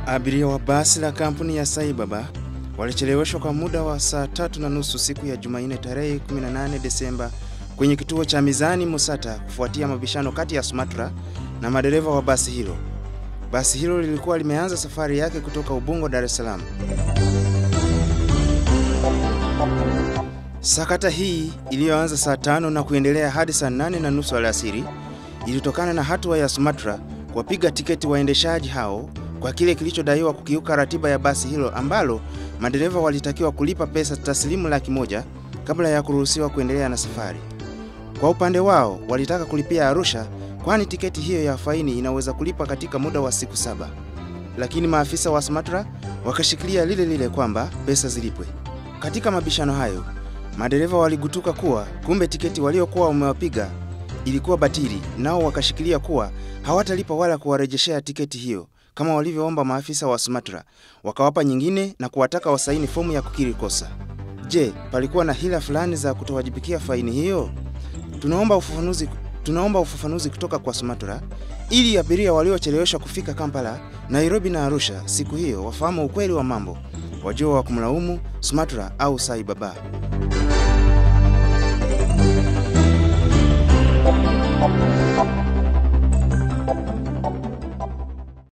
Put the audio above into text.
Abiria wa basi la kampuni ya Saibaba walicheleweshwa kwa muda wa saa tatu na nusu siku ya Jumanne tarehe 18 Desemba kwenye kituo cha Mizani Musata kufuatia mabishano kati ya Sumatra na madereva wa basi hilo. Basi hilo lilikuwa limeanza safari yake kutoka Ubungo, Dar es Salaam. Sakata hii iliyoanza saa tano na kuendelea hadi saa nane na nusu alasiri ilitokana na hatua ya Sumatra kuwapiga tiketi waendeshaji hao kwa kile kilichodaiwa kukiuka ratiba ya basi hilo ambalo madereva walitakiwa kulipa pesa taslimu laki moja kabla ya kuruhusiwa kuendelea na safari. Kwa upande wao walitaka kulipia Arusha, kwani tiketi hiyo ya faini inaweza kulipa katika muda wa siku saba, lakini maafisa wa Sumatra wakashikilia lile lile kwamba pesa zilipwe. Katika mabishano hayo, madereva waligutuka kuwa kumbe tiketi waliokuwa wamewapiga ilikuwa batili, nao wakashikilia kuwa hawatalipa wala kuwarejeshea tiketi hiyo kama walivyoomba maafisa wa Sumatra, wakawapa nyingine na kuwataka wasaini fomu ya kukiri kosa. Je, palikuwa na hila fulani za kutowajibikia faini hiyo? Tunaomba ufafanuzi, tunaomba ufafanuzi kutoka kwa Sumatra ili abiria waliocheleweshwa kufika Kampala, Nairobi na Arusha siku hiyo wafahamu ukweli wa mambo, wajua wa kumlaumu Sumatra au Saibaba.